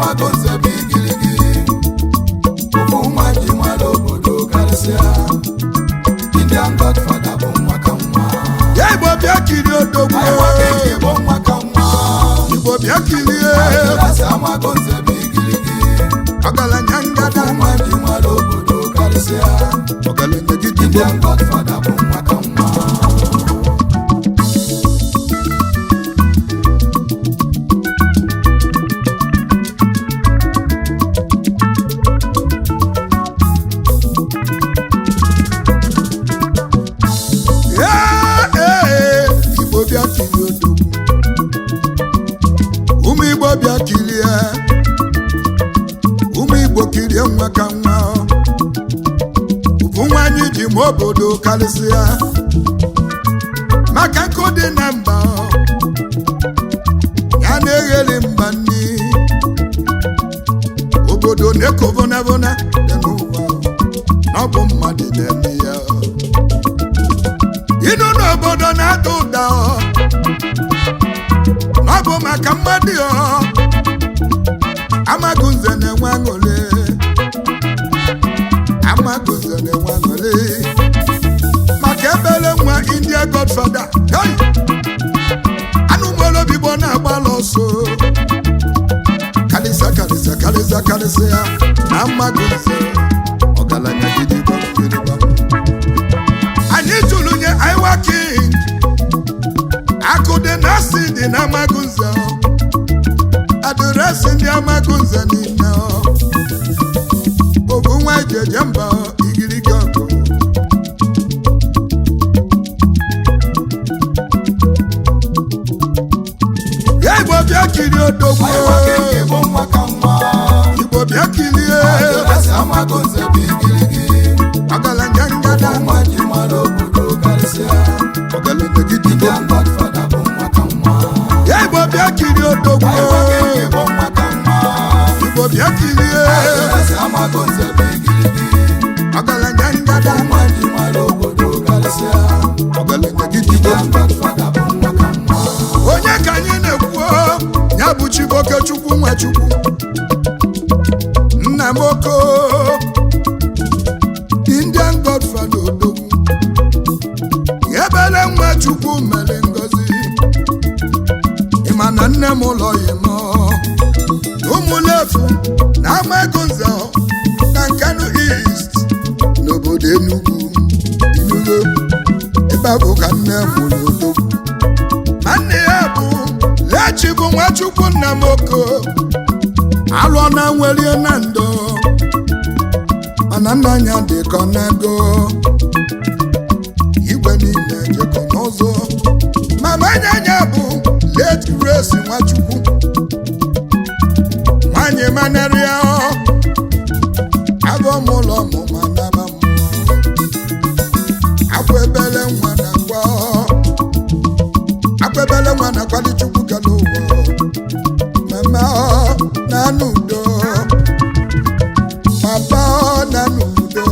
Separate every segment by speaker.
Speaker 1: amago nze bụ igirigi ofu nwa ji mara obodo karịsịa Indian Godfather bụ nwa ka nwa
Speaker 2: ya igbo bịa kirie odogwu
Speaker 1: anyị nwoke nke bụ nwa ka nwa
Speaker 2: igbo bịa kirie
Speaker 1: Asị amago nze bụ igirigi
Speaker 2: ọgaranya ngada
Speaker 1: ofu nwa ji mara obodo karịsịa
Speaker 2: ọgaranya gidigbo
Speaker 1: Indian Godfather bụ nwa ka nwa
Speaker 2: Ee, ee, igbo bịa kirie odogwu ụmụ igbo bịa kirie ụmụ igbo kirie nwa ka nwa bụ nwanyị ji ma obodo karịsịa maka nkụ dị na mba ya na-egheli mba nni obodo na-eko vonavona dị n'ụwa na ọ bụ mmadụ na-eme ya ịnụ n'obodo na-ada ụda ọ ọ bụ maka mmadụ ọ amagụnze na-enwe aṅụrị amagụnze na-enwe aṅụrị maka ebele nwa india godfather hey! anụmolobigbo na-agbala ọsọ karịsịa karịsịa karịsịa karịsịa na amagụnze ọgaranya gidigba gidigba anyị tụrụ nye Iwa King akụ dị na asị dị na Amagunze adịresị ndị Amagunze niile obu nwa ejeje mba igirigi ọgụ ya Igbo bịa kirie odogwu
Speaker 1: anyị nwoke nke bụ nwa ka nwa
Speaker 2: Igbo bịa kirie
Speaker 1: Asị amago nze bụ igirigi
Speaker 2: ọgaranya ngada
Speaker 1: nwa ji mara obodo karịsịa
Speaker 2: ọgaranya gidigbo
Speaker 1: Indian Godfather bụ nwa ka nwa
Speaker 2: ya Igbo bịa kirie odogwu
Speaker 1: anyị nwoke nke bụ nwa ka nwa
Speaker 2: Igbo bịa kirie
Speaker 1: Asị amago nze bụ igirigi
Speaker 2: ọgaranya ngada
Speaker 1: nwa ji mara obodo karịsịa
Speaker 2: ọgaranya gidigbo
Speaker 1: Indian Godfather bụ nwa ka nwa
Speaker 2: onye ka anyị na-ekwu ya bụ chiboke chukwu nwachukwu nna m oko indian godfather odogwu ebele nwa chukwu mere ngozi ịma na nne m ụlọ ya m ụmụlefu na amagonze na nkanu east n'obodo enugwu inugo ebe a bụ ka nne m ụlọ odogwu ma nne ya bụ lechi bụ nwachukwu nna m oko alụọ na nwerie na ndo mana nna anya dị ka ọ na-ego igwe niile jekọ n'ụzọ mama anya bụ late grace nwachukwu nwanyị manarịa agụ m ụlọ ọmụma naba mmụọ akwa ebele nwa na akwa akpebele nwa na kwali chukwu kele ụwa mama ọ na-anụ udo papa ọ na-anụ udo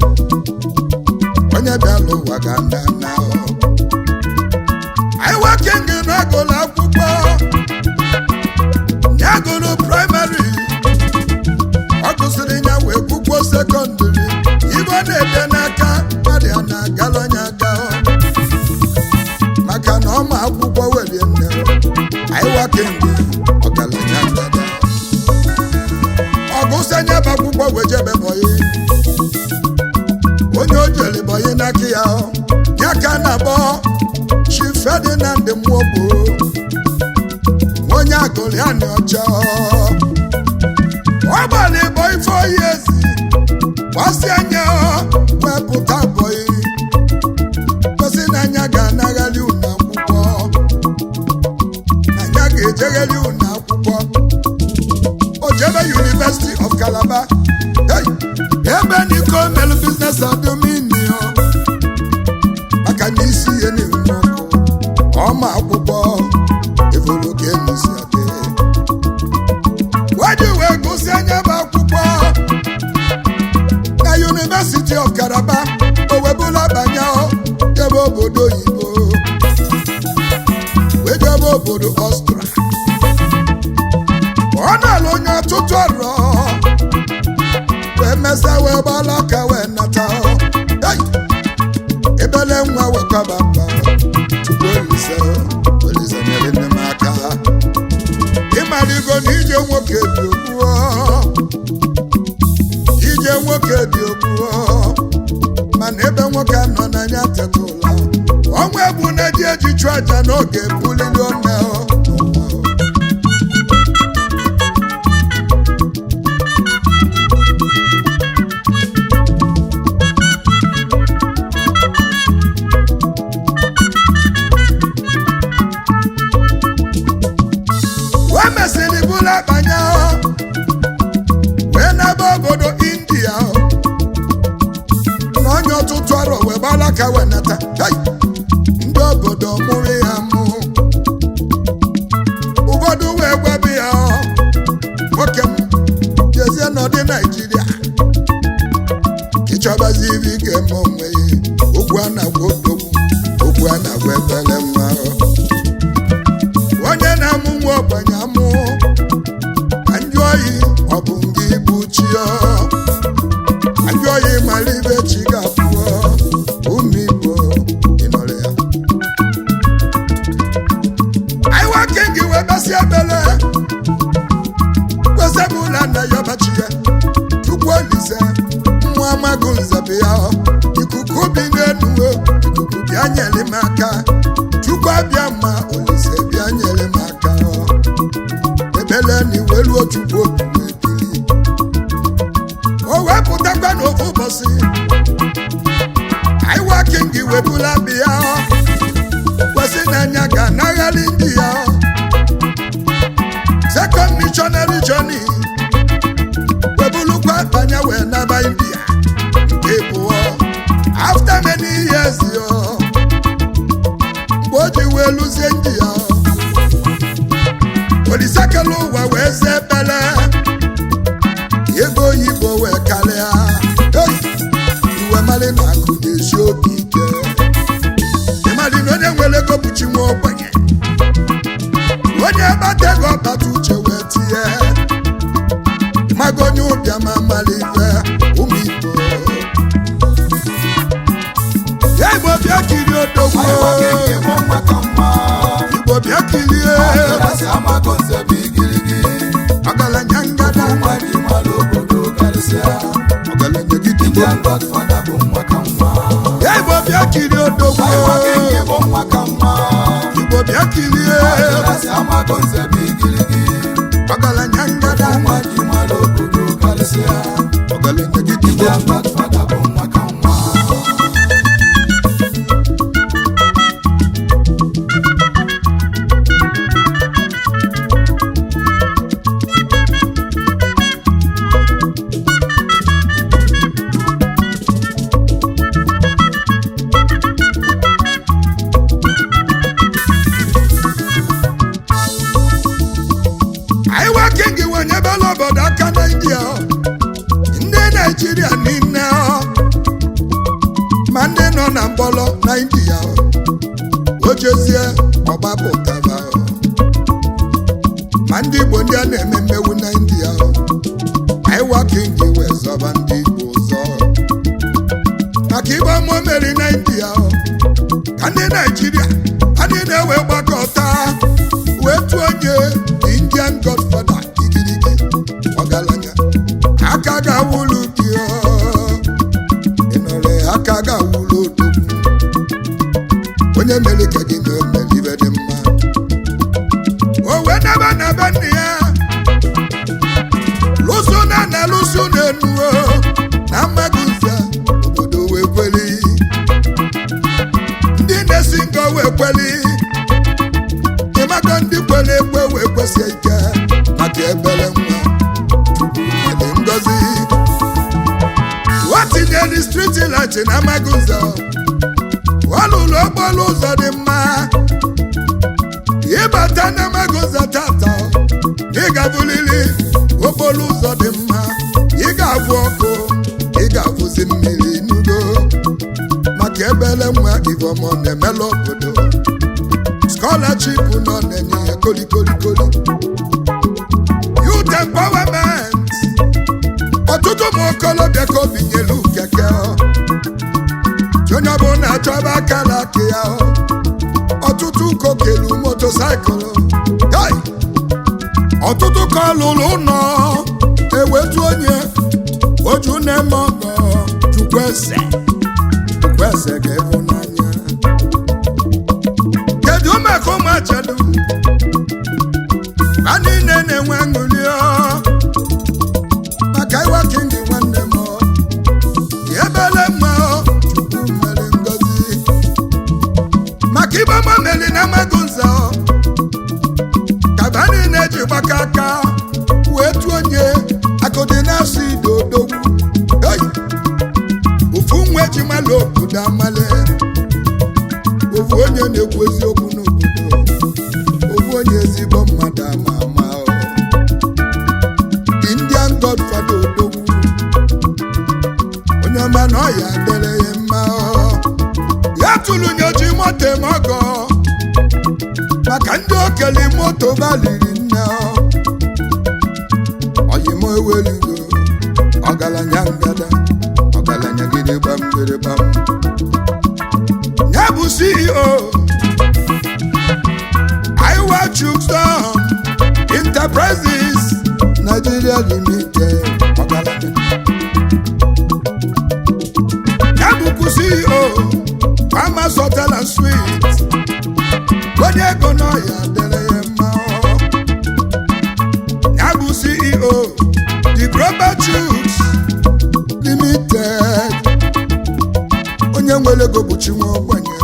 Speaker 2: onye bịala ụwa ga nda na anyị nwoke ngị na-agụlụ akwụkwọ ya gụrụ praịmarị ọ gụsịrị ya wee kwụkwọ sekọndịrị ibe ọ na-ede n'aka mmadụ ya na-agala onye aka maka na ọma akwụkwọ welie nne anyị wakemgbe ọgaranya ndada ọgụsanye bụ akwụkwọ wejebe bọyị onye o jere bọyị n'aka ya ya ka a na-akpọ chi ferdinand mmụọgbo onye agụrịanị ọcha ọ gbara ịbọ ife oyi ezi gbasi anya wepụta bọyị gosi na anya ga-anaghali unu akwụkwọ anya ga-ejegheli unu akwụkwọ o jebe University of Calabar hey, ebe niko melu business adominio maka na isi ihe na-enwe ọkụ ọma akwụkwọ evolo ka enusi adị waji wee gụsi anya bụ akwụkwọ na University of Calabar o webụla banye jebe obodo oyibo wee jebe obodo Ọstra ọ na-alụ onye onye ọtụtụ ọrụ wee mesa wee gbala ka wee nata Hey! ebele nwa wekwaba mba tupu olise olise nyere nne m aka ịmaligo na ije nwoke dị ogbuo ije nwoke dị ogbuo mana ebe nwoke nọ n'anya tetụla ọnwa egbu na-eji eji chụọ aja n'oge bulili one wee mesịrị bụrụ akpanya wee n'ebe obodo india na onye ọtụtụ arọ wee gbala ka wee nata Hey! ndị obodo mụrụ ya mụ ụfọdụ wee gwabi ya nwoke m jezie n'ọdị naijiria ịchọbazi ibe ị ga-eme onwe ya okwu a na-agwa odogwu okwu a na-agwa ebele nwa onye na-amụ nwa ogbenye amụ ka ndị oyi ọ bụ ngị bụ chi ya ndị oyi mara ibe chi ga-abụọ ụmụ igbo ịnọrọ ya anyị nwoke gị wee basị ebele kwesịbụla na ya ọbachi ya chukwu olise nwa amagụ nzebe ya ikuku bi n'elu ikuku bịa nyere m aka chukwu abịa ma olise bịa nyere m aka ebele na iweluo chukwu obi wee bili o wepụtakwa n'ofu ụbọchị anyị wakin gị webula bịa kwesị n'anya ga anaghara ndị ya second missionary journey webulukwa banye wee naba india nke bụọ after many years yo mgbe o ji wee lụzie ndị ya olisekela ụwa wee zee bele ego oyibo wee karịa Hey! iwe mali na akụ na-esi obi ike ịmali na onye nwere ego bụchi nwa ogbenye onye gbata ego ọbata uche wee tinye mago onye ụbịa ma mali ife ụmụ igbo ya igbo bịa kirie odogwu
Speaker 1: anyị nwoke nke bụ nwa ka mma
Speaker 2: igbo bịa kirie
Speaker 1: ọdịrasị amago nze bụ igirigi
Speaker 2: ọgaranya ngada
Speaker 1: nwa dị mmadụ obodo karịsịa
Speaker 2: ọgaranya gidi
Speaker 1: Indian Godfather bụ nwa ka mma
Speaker 2: ya igbo bịa kirie odogwu
Speaker 1: anyị nwoke nke bụ nwa ka mma
Speaker 2: igbo bịa kirie
Speaker 1: ọdịrasị amago nze bụ igirigi
Speaker 2: ọgaranya ngada
Speaker 1: nwa dị mmadụ obodo karịsịa
Speaker 2: ọgaranya gidi
Speaker 1: Indian Godfather bụ nwa ka mma
Speaker 2: anyị nwoke gị wenyebela obodo aka na india ndị naijiria niile ma ndị nọ na mgbọlọ na india o jezie ọgbapụtara ma ndị igbo ndị a na-eme mmewu na india anyị nwoke gị wee zọba ndị igbo ụzọ maka igbe ọmụ meri na india ka ndị naijiria ha niile wee gbakọta wee tụọ onye indian godfather igirigi ọgaranya aka ga-awụlụ gị ọ. ị nọrọ ya aka ga-awụlụ odogwu onye mere ka gị na o mere ibe dị mma o wee naba na be nna ya lụso na na lụso na enuo na mmadụ nze obodo wee kweli ndị na-esi nga wee kweli ịmaka ndị kwere ekwe wee kwesie ike maka ebere nwa dị ngozi o tinyere striti light na amaghị ụzọ ọ lụrụ okporo ụzọ dị mma ịbata na amaghị ụzọ tata ị ga-abụlili okporo ụzọ dị mma ị ga-abụ ọkụ ị ga-abụzi mmiri n'udo maka ebere nwa ivọmọ na-emela obodo scholarship nọ na-enye ya kolikolikoli youth empowerment ọtụtụ ụmụ okolobịa ka obi nyelu keke ọ. onye ọbụla achọba akara aka ya ọ. ọtụtụ kokelu motosaịkụlụ Hey! ọtụtụ ka ọ lụrụ ụlọ ewetu onye oju na-eme ọgọ chukwueze chukwueze ga-ebu n'anya kedu maka ụmụ achadu ha niile na-enwe aṅụrị ọ maka ịwa kingi nwanne m ọ. ebele mma ọ, chukwu mere ngozi maka ibe ọma meri na amaghị nza ọ. kaba niile ji gbaka aka wee tu onye akụdị na-asụ ide odogwu Hey! ofu nwa eji mala obodo amale ofu onye na-ekwu eziokwu n'obodo ofu onye ezigbo mmadụ ama ama ọ. the indian godfather odogwu onye ọma na ọya dere ya mma ọ. ya tụrụ nyoji moto eme ọgọ maka ndị okele moto baliri nne ọ. oyimo eweligo ọgaranya ngada ọgaranya gidi gbam gidi gbam ya bụ ceo iwa chukston enterprises nigeria limited ọgaranya ya bụkwu ceo farmers hotel and suites onye ego n'ọya dere ya mma ọ. ya bụ ceo the global chooks limited onye nwere ego bụ chinwe ogbenye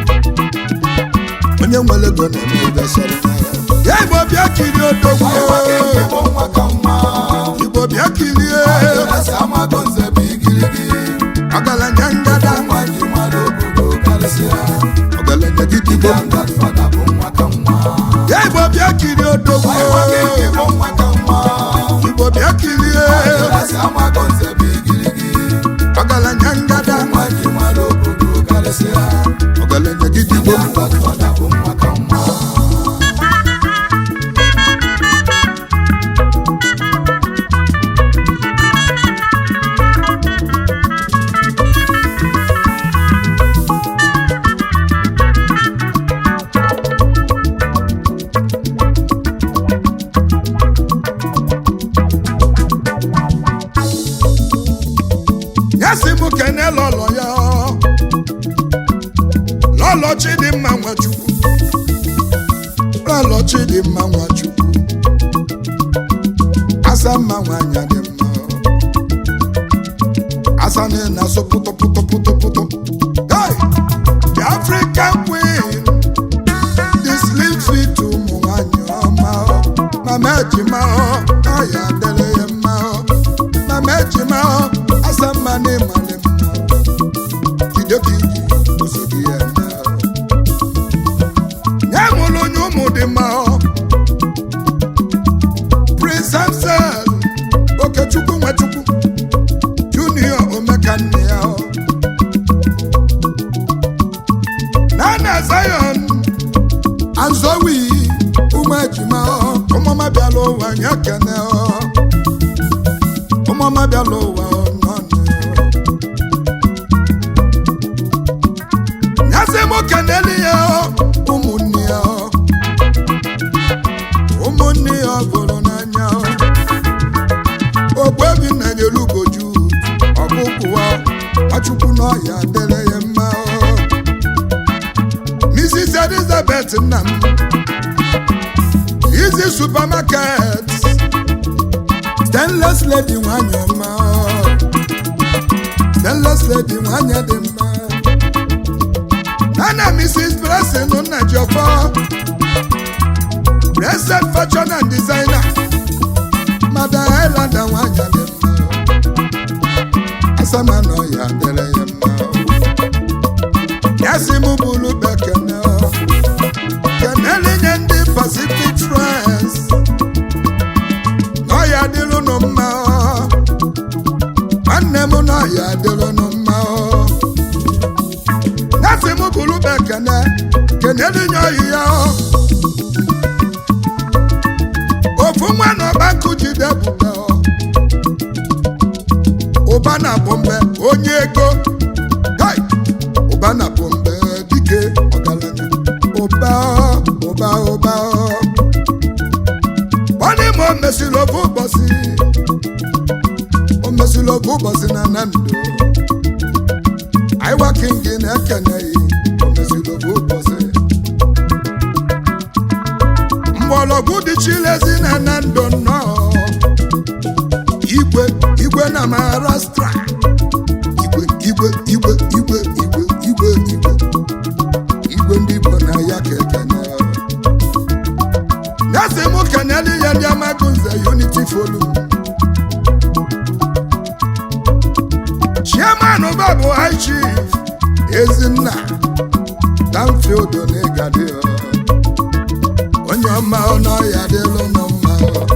Speaker 2: onye nwere ego na-eme ibesara ya igbo bịa kirie odogwu
Speaker 1: Ịwa kingi bụ nwa ka nwa.
Speaker 2: igbo bịa kirie
Speaker 1: Adịrasị amago nze bụ igirigi.
Speaker 2: ọgaranya ngada
Speaker 1: Nwa ji mmadụ obodo karịsịa.
Speaker 2: ọgaranya gidigbo
Speaker 1: Indian Godfather bụ nwa ka nwa.
Speaker 2: ya igbo bịa kirie odogwu
Speaker 1: Ịwa kingi bụ nwa ka nwa.
Speaker 2: igbo bịa kirie
Speaker 1: Adịrasị amago nze bụ igirigi.
Speaker 2: ọgaranya ngada
Speaker 1: Nwa ji mmadụ obodo karịsịa.
Speaker 2: ọgaranya gidigbo
Speaker 1: Indian Godfather bụ nwa ka nwa.
Speaker 2: ya si m kene lọlọ ya lọlọ chidimma nwachukwu lọlọ chidimma nwachukwu asa mma nwanyị dị mma asa na na-asụ pụtụ pụtụ pụtụ pụtụ Hey! the african queen the slim fit ụmụ nwanyị ọma mama ejima ọ ya dere ya mma mama ejima asa mma na ịmali mma idokiji ozugbo ya na ya mụrụ onye ụmụ dị mma prince hamsel okechukwu nwechukwu junior omekanne ya nana zion anzowi ụmụ ejima ụmụma bịala ụwa nye kene ụmụma bịala ụwa nọnụ nyasị m keneli ya ụmụnne ya ụmụnne ya gụrụ n'anya ogbebi na nyelu ugoju ọkụkụwa achukwu n'ọhịa dere ya mma mrs elizabeth nna m izi supermarket stainless lady nwanyị ọma stainless lady nwanyị dị mma nana mrs blessing nnajọfọ blessed fashion and designer madam highlander nwanyị dị mma asamana ya dere ya mma ya si m bụrụ bekene kenele nye ndị pacific france n'ọya dịrụnụ mma nwanne m n'ọya dịrụnụ mma ya si m bụrụ bekene kenele nye ọyị ya ofu nwa na ọgbakụ jide bute ụba na bombe onye ego Hai! ụba na bombe dike ọgaranya ụba ụba ụba gbanị ma o mesịrị ofu ụbọchị o mesịrị ofu ụbọchị na nando aiwa kingi na-ekeneghị o mesịrị ofu ụbọchị mgbọrọgwụ dị chilezi na nando nnọọ igwe igwe na maharashtra igwe igwe igwe igwe igwe igwe igwe igwe ndị igbo na ya ka ekene nyasị mụ keneli ya ndị amagunze unity forum chairman babụ high chief ezinna danfield n'ịgadị onye ọma ọnụ ọya dịlụ nụ mma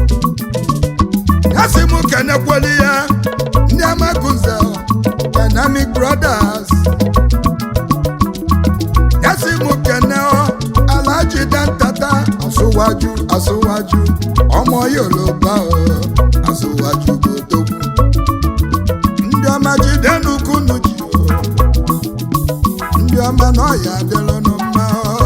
Speaker 2: ya sị m kenekweli ya ndị amagunze dynamic brothers ya sị m kene alaji dantata asụwaju asụwaju ọmọ yoruba o asụwaju bụ odogwu ndị ọma jide n'ukunu ji o ndị ọma na ọya adịlụnụ mma o.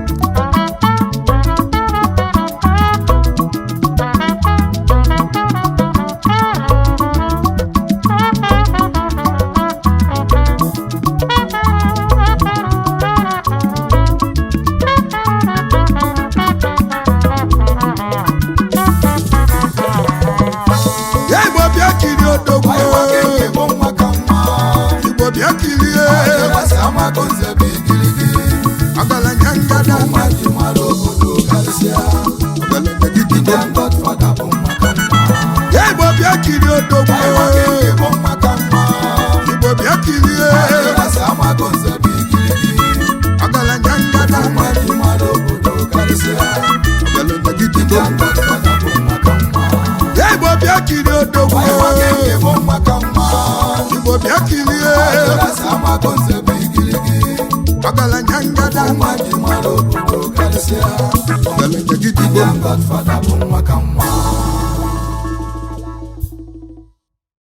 Speaker 2: ya igbo bịa kirie odogwu
Speaker 1: Aiwa kingi bụ nwa ka nwa
Speaker 2: igbo bịa kirie
Speaker 1: Adịlasị amagonze bụ igirigi
Speaker 2: ọgaranya ngada
Speaker 1: Ụmụ ji mara obodo karịsịa
Speaker 2: ọgaranya gidigbo
Speaker 1: Indian Godfather bụ nwa ka nwa
Speaker 2: ya igbo bịa kirie odogwu
Speaker 1: Aiwa kingi bụ nwa ka nwa
Speaker 2: igbo bịa kirie
Speaker 1: Adịlasị amagonze bụ igirigi
Speaker 2: ọgaranya ngada
Speaker 1: Ụmụ ji mara obodo karịsịa
Speaker 2: ọgaranya gidigbo
Speaker 1: Indian Godfather bụ nwa ka nwa
Speaker 2: ya igbo bịa kirie odogwu
Speaker 1: Aiwa kingi bụ nwa ka nwa
Speaker 2: igbo bịa kirie
Speaker 1: Adịlasị amagonze bụ igirigi
Speaker 2: ọgaranya ngada
Speaker 1: Ụmụ ji mara obodo karịsịa
Speaker 2: ọgaranya gidigbo
Speaker 1: Indian Godfather bụ nwa ka nwa